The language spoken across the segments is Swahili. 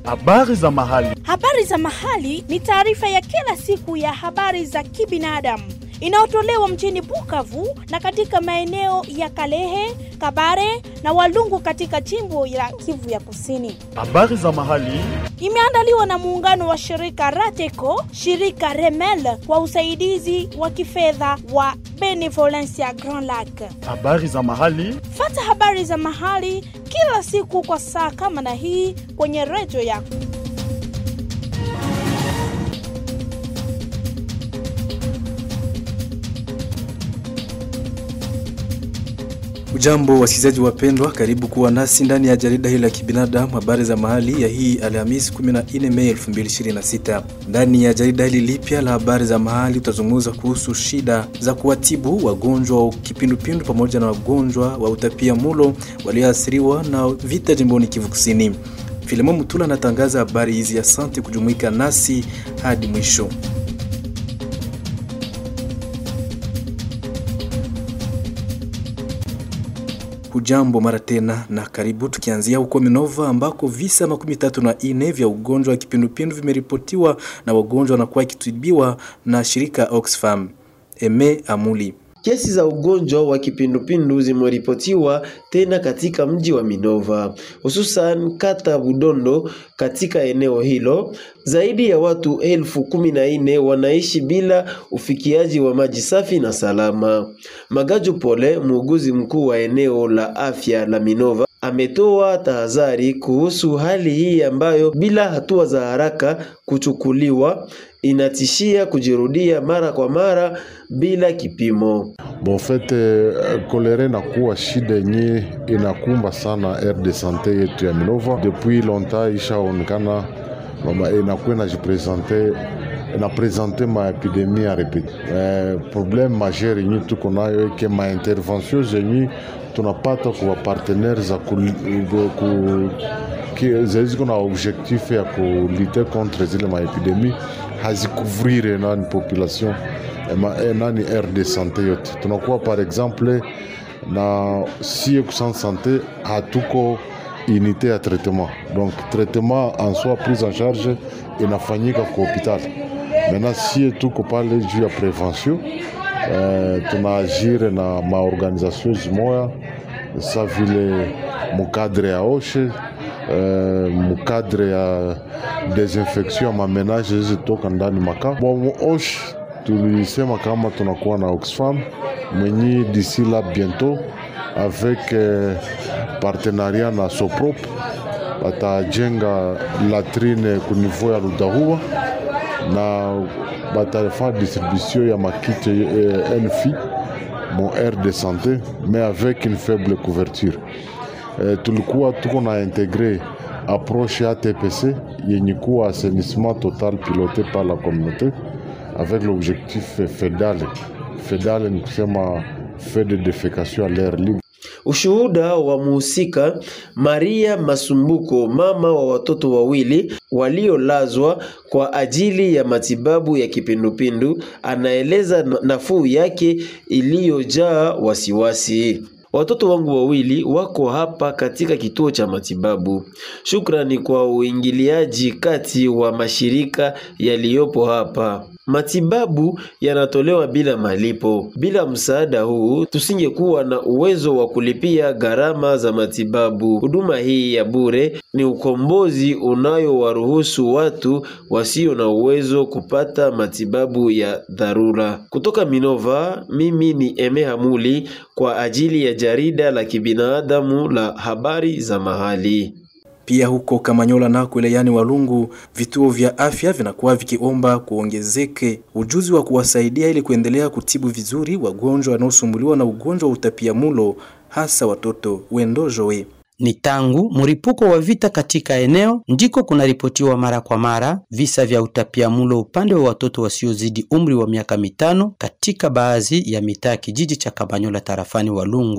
Habari za mahali. Habari za mahali ni taarifa ya kila siku ya habari za kibinadamu inayotolewa mjini Bukavu na katika maeneo ya Kalehe, Kabare na Walungu katika jimbo la Kivu ya Kusini. Habari za mahali. Imeandaliwa na muungano wa shirika Rateco, shirika Remel kwa usaidizi wa kifedha wa Benevolencia Grand Lac. Habari za mahali. Fata habari za mahali kila siku kwa saa kama na hii kwenye redio yako. Ujambo wasikilizaji wapendwa, karibu kuwa nasi ndani ya jarida hili la kibinadamu, habari za mahali ya hii Alhamisi 14 Mei 2026. Ndani ya jarida hili lipya la habari za mahali utazungumza kuhusu shida za kuwatibu wagonjwa wa kipindupindu pamoja na wagonjwa wa utapia mulo walioathiriwa na vita jimboni Kivu Kusini. Filemo Mutula anatangaza habari hizi. Asante kujumuika nasi hadi mwisho. Hujambo mara tena na karibu, tukianzia huko Minova ambako visa makumi tatu na ine vya ugonjwa wa kipindupindu vimeripotiwa na wagonjwa wanakuwa ikitibiwa na shirika Oxfam. Eme Amuli Kesi za ugonjwa wa kipindupindu zimeripotiwa tena katika mji wa Minova, hususan kata Budondo. Katika eneo hilo zaidi ya watu elfu kumi na nne wanaishi bila ufikiaji wa maji safi na salama. Magaju Pole, muuguzi mkuu wa eneo la afya la Minova, ametoa tahadhari kuhusu hali hii ambayo bila hatua za haraka kuchukuliwa inatishia kujirudia mara kwa mara bila kipimo. Bon fait kolera inakuwa shida yenye inakumba sana aire de sante yetu ya Minova depuis longtemps, ishaonekana mama inakuwa inajipresente inapresente maepidemie ya repeti. Eh, probleme majeur yenye tuko nayo eke maintervention zenye tunapata kwa partenaire za ku, ku, ziko na objectif ya kulite contre zile maepidemie hazikuvrire nani population nani aire de sante yote. Tunakuwa par exemple na sie kusan sante hatuko unité ya traitement, donc traitement en soi prise en charge inafanyika kwa hopital. Maintenant sie tuko pale juu ya prevention eh, tunaagire na maorganisation zimoya sa vile mukadre ya oshe Uh, mukadre ya desinfection ya mamenage zitoka ndani maka bon osh tulisema kama tunakuwa na Oxfam mwenye d'ici la bientôt avec uh, partenariat na Soprop batajenga latrine ku niveau ya Ludahua na batafanya distribution ya makite uh, NFI mon aire de santé mais avec une faible couverture Eh, tulikuwa tuko na integre approche ya TPC yenye kuwa assainissement total piloté par la communauté avec l'objectif FEDAL. FEDAL ni kusema fait de defecation à l'air libre. Ushuhuda wa muhusika Maria Masumbuko, mama wa watoto wawili waliolazwa kwa ajili ya matibabu ya kipindupindu, anaeleza nafuu yake iliyojaa wasiwasi. Watoto wangu wawili wako hapa katika kituo cha matibabu. Shukrani kwa uingiliaji kati wa mashirika yaliyopo hapa. Matibabu yanatolewa bila malipo. Bila msaada huu, tusingekuwa na uwezo wa kulipia gharama za matibabu. Huduma hii ya bure ni ukombozi unayowaruhusu watu wasio na uwezo kupata matibabu ya dharura. Kutoka Minova, mimi ni Eme Hamuli kwa ajili ya jarida la kibinadamu la habari za mahali. Pia huko Kamanyola nako wilayani Walungu, vituo vya afya vinakuwa vikiomba kuongezeke ujuzi wa kuwasaidia ili kuendelea kutibu vizuri wagonjwa wanaosumbuliwa na ugonjwa wa utapiamulo, hasa watoto. Wendojowe Ni tangu mripuko wa vita katika eneo ndiko kunaripotiwa mara kwa mara visa vya utapiamlo upande wa watoto wasiozidi umri wa miaka mitano katika baadhi ya mitaa kijiji cha Kabanyola tarafani Walungu.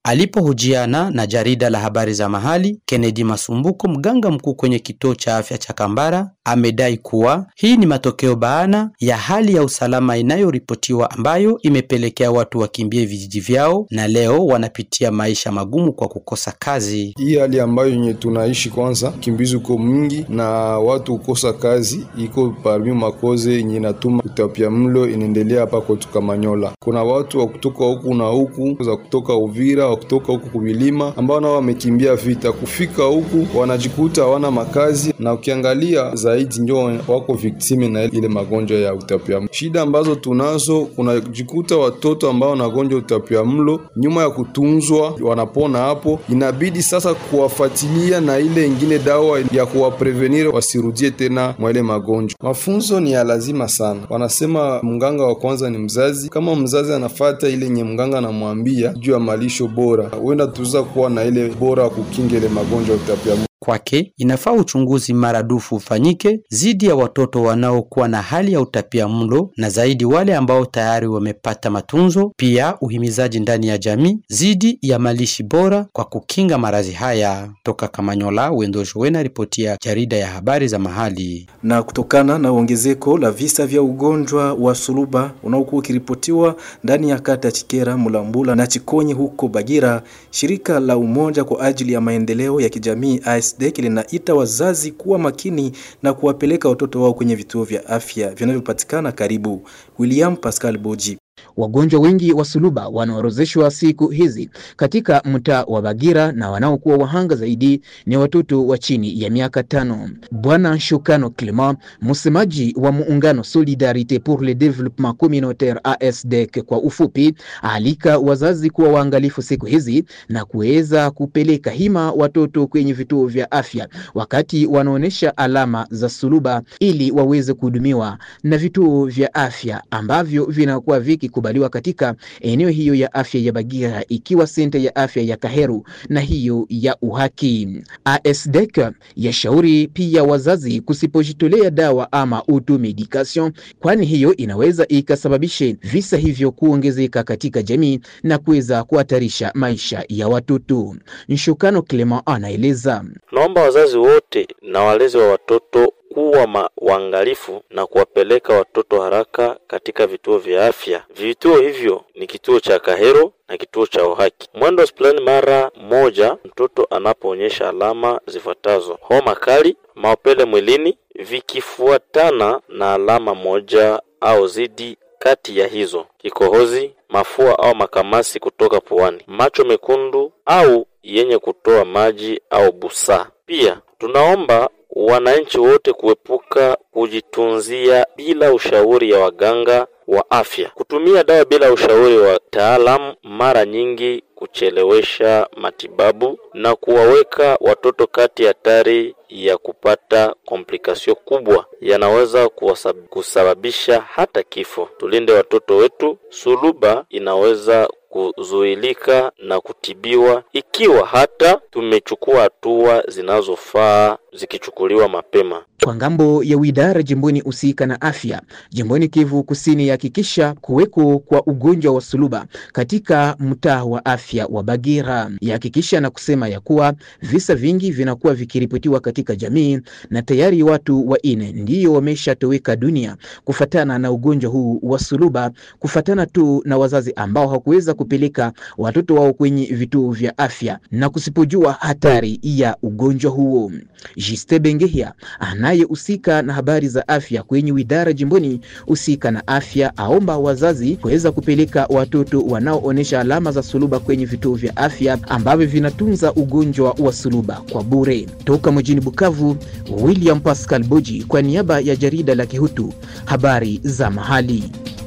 Alipohojiana na jarida la habari za mahali, Kennedy Masumbuko, mganga mkuu kwenye kituo cha afya cha Kambara, amedai kuwa hii ni matokeo baana ya hali ya usalama inayoripotiwa ambayo imepelekea watu wakimbie vijiji vyao na leo wanapitia maisha magumu kwa kukosa kazi. Hii hali ambayo yenye tunaishi kwanza, kimbizi uko mingi na watu kukosa kazi iko parmi makoze yenye inatuma utapia mlo inaendelea hapa kwetu Kamanyola. Kuna watu wa kutoka huku na huku za kutoka Uvira wa kutoka huku kumilima ambao nao wamekimbia vita, kufika huku wanajikuta hawana makazi, na ukiangalia zaidi ndio wako viktime na ile magonjwa ya utapia. Shida ambazo tunazo, kunajikuta watoto ambao wanagonjwa utapia mlo, nyuma ya kutunzwa wanapona hapo, inabidi sasa kuwafuatilia na ile ingine dawa ya kuwaprevenir wasirudie tena mwa ile magonjwa. Mafunzo ni ya lazima sana, wanasema mganga wa kwanza ni mzazi. Kama mzazi anafata ile nye mganga anamwambia juu ya malisho bora, huenda tuweza kuwa na ile bora kukinga ile magonjwa ya utapiamlo. Kwake inafaa uchunguzi maradufu ufanyike dhidi ya watoto wanaokuwa na hali ya utapia mlo na zaidi wale ambao tayari wamepata matunzo, pia uhimizaji ndani ya jamii dhidi ya malishi bora kwa kukinga maradhi haya. Toka Kamanyola, Wendo Showena, ripoti ya jarida ya habari za mahali. Na kutokana na ongezeko la visa vya ugonjwa wa suluba unaokuwa ukiripotiwa ndani ya kata ya Chikera, Mulambula na Chikonyi huko Bagira, shirika la Umoja kwa ajili ya maendeleo ya kijamii ASDEC linaita wazazi kuwa makini na kuwapeleka watoto wao kwenye vituo vya afya vinavyopatikana karibu. William Pascal Boji Wagonjwa wengi wa suluba wanaorozeshwa siku hizi katika mtaa wa Bagira na wanaokuwa wahanga zaidi ni watoto wa chini ya miaka tano. Bwana Shukano Clement, msemaji wa muungano Solidarite pour le Développement Communautaire ASDEC kwa ufupi, alika wazazi kuwa waangalifu siku hizi na kuweza kupeleka hima watoto kwenye vituo vya afya wakati wanaonyesha alama za suluba ili waweze kuhudumiwa na vituo vya afya ambavyo vinakuwa vikikubaliwa katika eneo hiyo ya afya ya Bagira, ikiwa senta ya afya ya Kaheru na hiyo ya Uhaki. ASDEC yashauri pia wazazi kusipojitolea dawa ama auto medication, kwani hiyo inaweza ikasababishe visa hivyo kuongezeka katika jamii na kuweza kuhatarisha maisha ya watoto. Nshukano Clement anaeleza. Naomba wazazi wote na walezi wa watoto kuwa ma waangalifu na kuwapeleka watoto haraka katika vituo vya afya. Vituo hivyo ni kituo cha Kahero na kituo cha Uhaki. Mwendo hospitalini mara moja mtoto anapoonyesha alama zifuatazo: homa kali, maopele mwilini, vikifuatana na alama moja au zidi kati ya hizo, kikohozi, mafua au makamasi kutoka puani, macho mekundu au yenye kutoa maji au busaa. Pia tunaomba wananchi wote kuepuka kujitunzia bila ushauri ya waganga wa afya. Kutumia dawa bila ushauri wa taalamu mara nyingi kuchelewesha matibabu na kuwaweka watoto kati hatari ya kupata komplikasio kubwa, yanaweza kusababisha hata kifo. Tulinde watoto wetu. Suluba inaweza kuzuilika na kutibiwa ikiwa hata tumechukua hatua zinazofaa zikichukuliwa mapema. Kwa ngambo ya widara jimboni husika na afya jimboni Kivu Kusini yahakikisha kuweko kwa ugonjwa wa suluba katika mtaa wa afya wa Bagira, yahakikisha na kusema ya kuwa visa vingi vinakuwa vikiripotiwa katika jamii na tayari watu wanne ndiyo wameshatoweka dunia kufatana na ugonjwa huu wa suluba, kufatana tu na wazazi ambao hawakuweza kupeleka watoto wao kwenye vituo vya afya na kusipojua hatari ya ugonjwa huo. Jiste Bengehia anayehusika na habari za afya kwenye widara jimboni husika na afya aomba wazazi kuweza kupeleka watoto wanaoonyesha alama za suluba kwenye vituo vya afya ambavyo vinatunza ugonjwa wa suluba kwa bure. Toka mjini Bukavu, William Pascal Boji kwa niaba ya jarida la Kihutu, habari za mahali.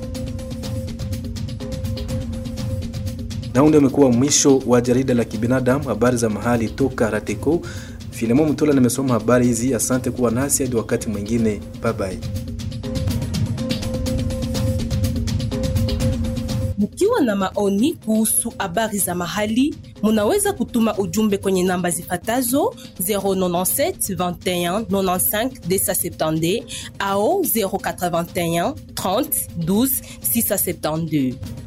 Na huu ndio umekuwa mwisho wa jarida la kibinadamu, habari za mahali toka Rateko. Filemon Mtola nimesoma habari hizi. Asante kuwa nasi hadi wakati mwingine, bye bye. Mkiwa na maoni kuhusu habari za mahali, munaweza kutuma ujumbe kwenye namba zifatazo 097 21 95 270 au 081 30 12 672.